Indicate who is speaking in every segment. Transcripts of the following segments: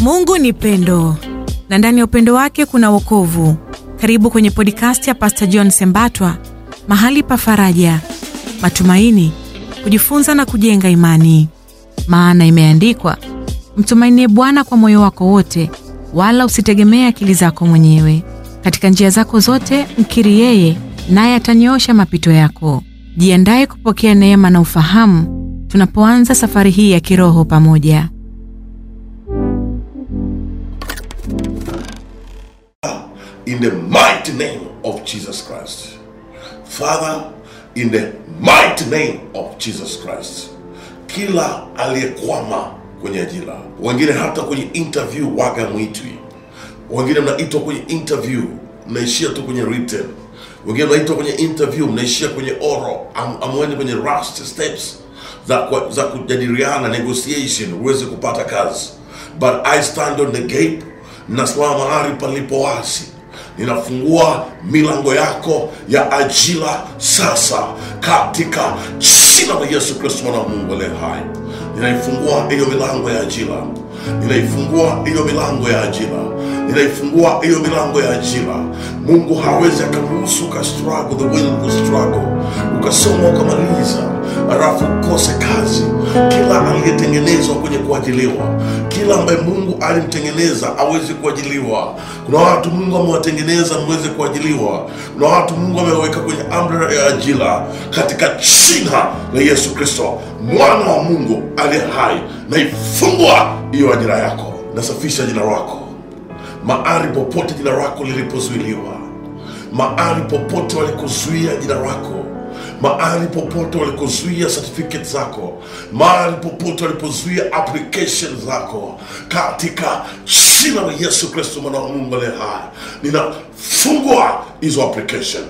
Speaker 1: Mungu ni pendo na ndani ya upendo wake kuna wokovu. Karibu kwenye podcast ya Pastor John Sembatwa, mahali pa faraja, matumaini, kujifunza na kujenga imani. Maana imeandikwa, mtumainie Bwana kwa moyo wako wote, wala usitegemee akili zako mwenyewe. Katika njia zako zote mkiri yeye, naye atanyoosha mapito yako. Jiandaye kupokea neema na ufahamu tunapoanza safari hii ya kiroho pamoja.
Speaker 2: in the mighty name of Jesus Christ. Father, in the mighty name of Jesus Christ. Kila aliyekwama kwenye ajira, wengine hata kwenye interview waga mwitwi, wengine mnaitwa kwenye interview mnaishia tu kwenye written, wengine mnaitwa kwenye interview mnaishia kwenye oral, am, amwendi kwenye last steps za, kwa- za kujadiliana negotiation uweze kupata kazi. But I stand on the gate, nasimama mahali palipo wazi ninafungua milango yako ya ajira sasa katika jina la Yesu Kristo mwana wa Mungu aliye hai. Ninaifungua hiyo milango ya ajira, ninaifungua hiyo milango ya ajira, ninaifungua hiyo milango ya ajira. Mungu hawezi akaruhusu uka struggle the way you struggle, ukasoma ukamaliza, halafu ukose kazi. Kila aliyetengenezwa kwenye kuajiliwa, kila ambaye Mungu alimtengeneza aweze kuajiliwa. Kuna watu Mungu amewatengeneza mweze kuajiliwa. Kuna watu Mungu ameweka kwenye amri ya ajira katika jina la Yesu Kristo mwana wa Mungu aliye hai. Naifungua hiyo ajira yako, nasafisha jina lako mahali popote jina lako lilipozuiliwa, mahali popote walikuzuia jina lako, mahali popote walikuzuia certificate zako, mahali popote walipozuia application zako, katika jina la Yesu Kristo mwana wa Mungu aliye hai, ninafungua hizo application,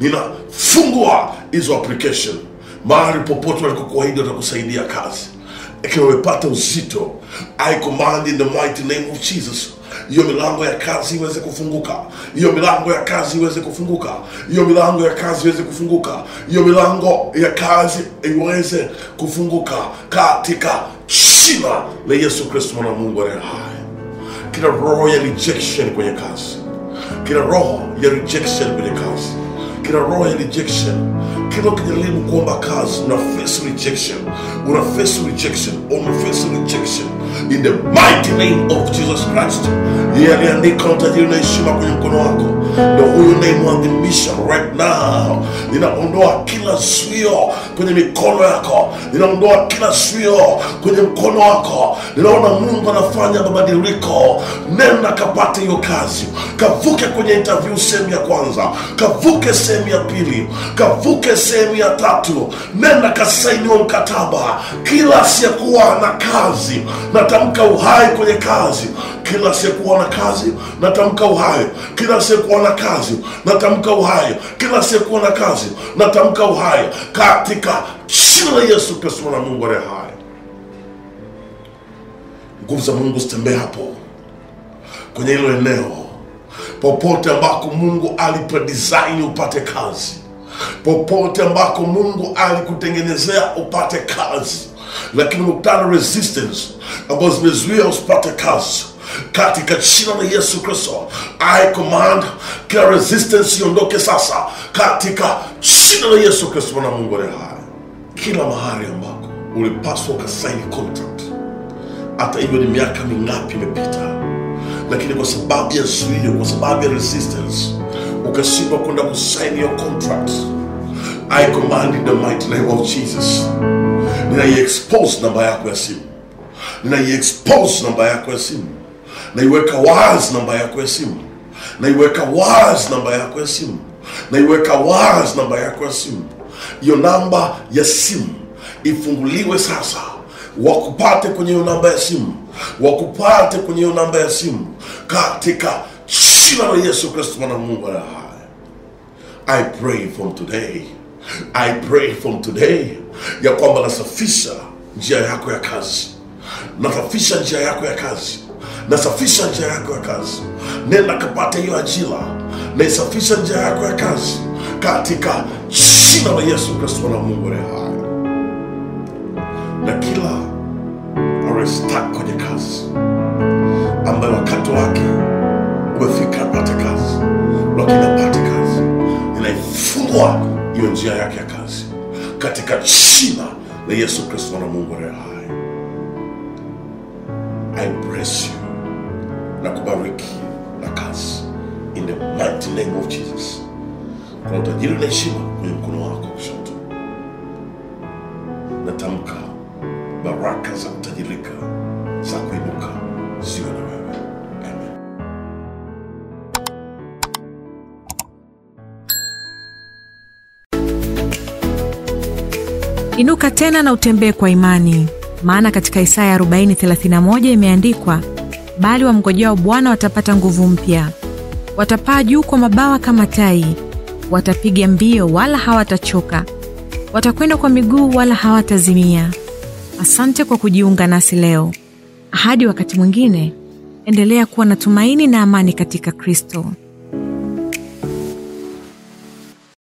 Speaker 2: ninafungua hizo application mahali popote walikokuahidi watakusaidia kazi ikiwa umepata uzito i command in the mighty name of jesus hiyo milango ya kazi iweze kufunguka hiyo milango ya kazi iweze kufunguka hiyo milango ya kazi iweze kufunguka hiyo milango ya kazi iweze kufunguka katika jina la yesu kristo mwana wa mungu aliye hai kila roho ya rejection kwenye kazi kila roho ya rejection kwenye kazi kila roho ya rejection kila ukijaribu kuomba kazi una face rejection una face rejection una face rejection in the mighty name of jesus christ yeye aliandika utajiri na heshima kwenye mkono wako ndo huyu naimwadhimisha right now ninaondoa kila zuio kwenye mikono yako ninaondoa kila zuio kwenye mkono wako ninaona mungu anafanya mabadiliko nenda kapate hiyo kazi kavuke kwenye interview sehemu ya kwanza kavuke sehemu ya pili kavuke sehemu ya tatu nenda kasainiwa mkataba kila asiyekuwa na kazi natamka uhai kwenye kazi kila asiyekuwa na kazi natamka uhai kila asiyekuwa na kazi natamka uhai kila asiyekuwa na kazi natamka uhai katika jina la yesu kristo mwana wa mungu aliye hai nguvu za mungu zitembee hapo kwenye hilo eneo popote ambako mungu alipodesign upate kazi popote ambako mungu alikutengenezea upate kazi lakini umekutana resistance ambazo zimezuia usipate kazi katika jina la yesu kristo i command kila resistance iondoke sasa katika jina la yesu kristo mwana wa mungu aliye hai kila mahali ambako ulipaswa ukasaini contract hata hivyo ni miaka mingapi imepita lakini kwa sababu ya zuio kwa sababu ya resistance ukashindwa kwenda kusaini hiyo contract i command in the mighty name of jesus ninaiexpose namba yako ya simu ninaiexpose namba yako ya simu naiweka wazi namba yako ya simu naiweka wazi namba yako ya simu naiweka wazi namba yako ya simu hiyo namba ya simu ifunguliwe sasa wakupate kwenye hiyo namba ya simu wakupate kwenye hiyo namba ya simu katika jina la yesu kristo mwana wa mungu aliye hai I pray from today. I pray from today ya kwamba nasafisha njia yako ya kazi, nasafisha njia yako ya kazi, nasafisha njia yako ya kazi. Nenda kapata hiyo ajira, naisafisha njia yako ya kazi katika jina la Yesu Kristo mwana wa Mungu aliye hai. Na kila aliye stuck kwenye kazi njia yake ya kazi katika jina la Yesu Kristo mwana wa Mungu aliye hai. I bless you na kubariki na kazi in the mighty name of Jesus. Kuna utajiri na heshima kwenye mkono wako wa kushoto. Natamka baraka za kutajirika za kuinuka ziwe na wewe. Amen.
Speaker 1: Inuka tena na utembee kwa imani, maana katika Isaya 40:31 imeandikwa, bali wamngojao Bwana watapata nguvu mpya, watapaa juu kwa mabawa kama tai, watapiga mbio wala hawatachoka, watakwenda kwa miguu wala hawatazimia. Asante kwa kujiunga nasi leo. Hadi wakati mwingine, endelea kuwa na tumaini na amani katika Kristo.